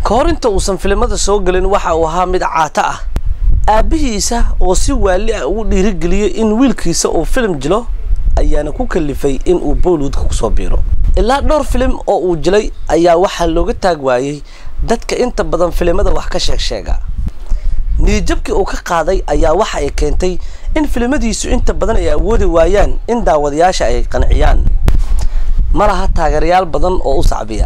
ka hor inta uusan filimada soo gelin waxa uu ahaa mid caato ah aabbihiisa oo si waali ah ugu dhiirigeliyey in wiilkiisa uu filim jilo ayaana ku kalifay in uu bollywoodka kusoo biiro ilaa dhowr filim oo uu jilay ayaa waxaa looga taag waayey dadka inta badan filimada wax ka sheeg sheega niyijabkii uu ka qaaday ayaa waxa ay keentay in filimadiisu inta badan ay awoodi waayaan in daawadayaasha ay qanciyaan ma laha taageerayaal badan oo u sacbiya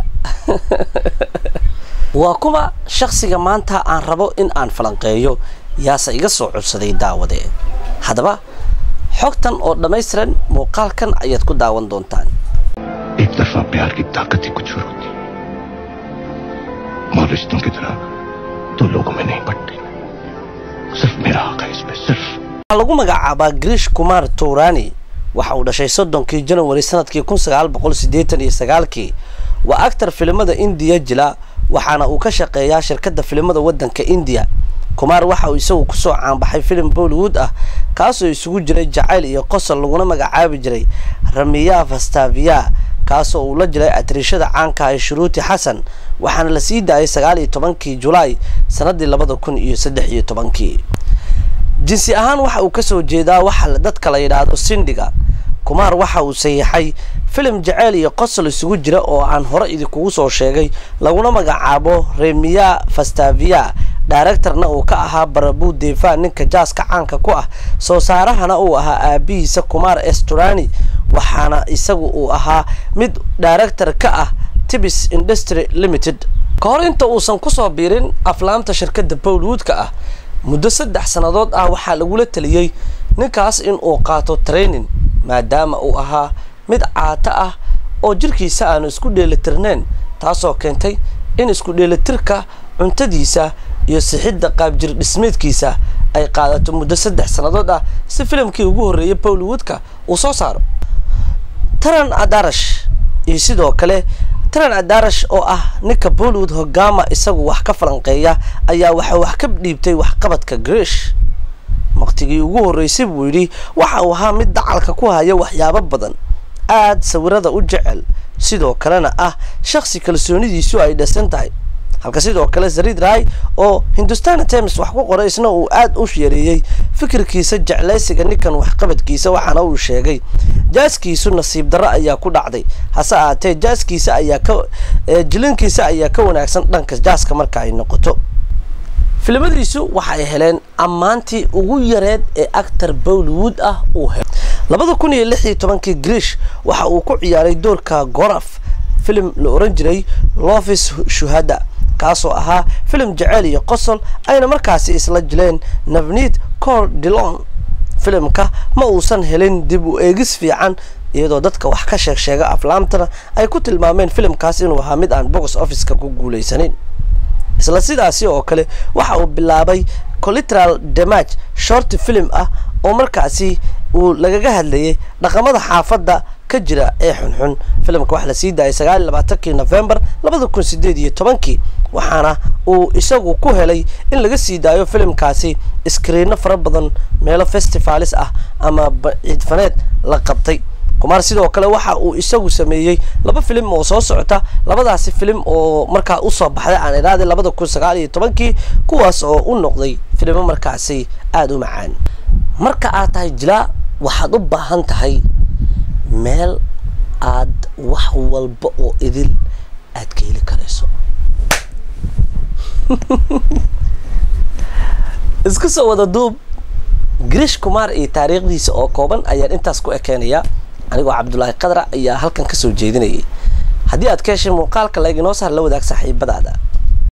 waa kuwa shaksiga maanta aan rabo in aan falanqeeyo yaase iga soo codsaday daawade haddaba xogtan oo dhammaystiran muuqaalkan ayaad ku daawan doontaan एक तरफा प्यार की ताकत ही कुछ और होती है और रिश्तों की तरह तो लोगों में नहीं बढ़ती सिर्फ मेरा हक है इस पे सिर्फ waxaa lagu magacaabaa grish kumar tourani waxa uu dhashay soddonkii janawari sanadkii kun sagaal boqol siddeetan iyo sagaalkii waa actar filimada indiya jila waxaana uu ka shaqeeyaa shirkadda filimada waddanka indiya kumaar waxa uu isagu kusoo caanbaxay filim bollywood ah kaasoo isugu jiray jacayl iyo qosol laguna magacaabi jiray ramiya fastaviya kaasoo uu la jiray atriishada caanka ah shuruuti xasan waxaana la sii daayay sagaal iyo tobankii julaay sanadii labada kun iyo saddex iyo tobankii jinsi ahaan waxa uu kasoo jeedaa waxa dadka la yidhaahdo sindhiga kumaar waxa uu saxiixay filim jaceyl iyo qosol isugu jira oo aan hore idinkugu soo sheegay laguna magacaabo remiya fastaviya directorna uu ka ahaa barabu defa ninka jaaska caanka ku ah soo saarahana uu ahaa aabihiisa kumaar esturani waxaana isagu uu ahaa mid director ka ah tibis industry limited ka hor inta uusan kusoo biirin aflaamta shirkadda bollywoodka ah muddo saddex sannadood ah waxaa lagula taliyey ninkaas in uu qaato training maadaama uu ahaa mid caato ah oo jirkiisa aanu isku dheelitirnayn taasoo keentay in isku dheelitirka cuntadiisa iyo sixidda qaabjir dhismeedkiisa ay qaadato muddo saddex sannadood ah si filimkii ugu horreeyay bollywoodka uu soo saaro taran adarash iyo sidoo kale taran adarash oo ah ninka bollywood hogaama isagu wax ka falanqeeya ayaa waxa wax ka dhiibtay waxqabadka grish waqtigii ugu horreysay buu yidhi waxa uu ahaa mid dacalka ku haya waxyaabo badan aad sawirada u jecel sidoo kalena ah shaksi kalsoonidiisu ay dhasan tahay halka sidoo kale zarid rai oo hindustan times wax ku qoray isna uu aad u yareeyey fikirkiisa jeclaysiga ninkan waxqabadkiisa waxaana uu sheegay jaaskiisu nasiib darro ayaa ku dhacday hase ahaatee jaaskiisa ayaa ka jilinkiisa ayaa ka wanaagsan dhanka jaaska marka ay noqoto filimadiisu waxay heleen ammaantii ugu yareed ee actor bollywood ah uu helay labada kun iyo lix iyo tobankii grish waxa uu ku ciyaaray doorka goraf filim la oran jiray lofis shuhada kaasoo ahaa filim jaceyl iyo qosol ayna markaasi isla jileen navnid cor dilon filimka ma uusan helin dib u eegis fiican iyadoo dadka wax ka sheeg sheega aflaamtana ay ku tilmaameen filimkaas inuu ahaa mid aan box officeka ku guulaysanin isla sidaasi oo kale waxa uu bilaabay coliteral damage short film ah oo markaasi uu lagaga hadlayay dhaqamada xaafadda ka jira ee xunxun filimka waxaa la sii daayay sagaal iyo labaatankii novembar labada kun sideed iyo tobankii waxaana uu isagu ku helay in laga sii daayo filimkaasi iskriino fara badan meelo festivalis ah ama ciidfaneed la qabtay kumaar sidoo kale waxa uu isagu sameeyey laba filim oo soo socota labadaasi filim oo markaa usoo baxday aan idhaahday labada kun sagaal iyo tobankii kuwaas oo u noqday filimo markaasi aada u macaan marka aad tahay jilaa waxaad u baahan tahay meel aad wax walba oo idil aad ka heli karayso isku soo wada duub grish kumaar iyo taariikhdiisa oo kooban ayaan intaas ku ekeenaya anigoo cabdulaahi qadra ayaa halkan kasoo jeedinayay haddii aad ka heshay muuqaalka la iginoo saar la wadaag saaxiibadaada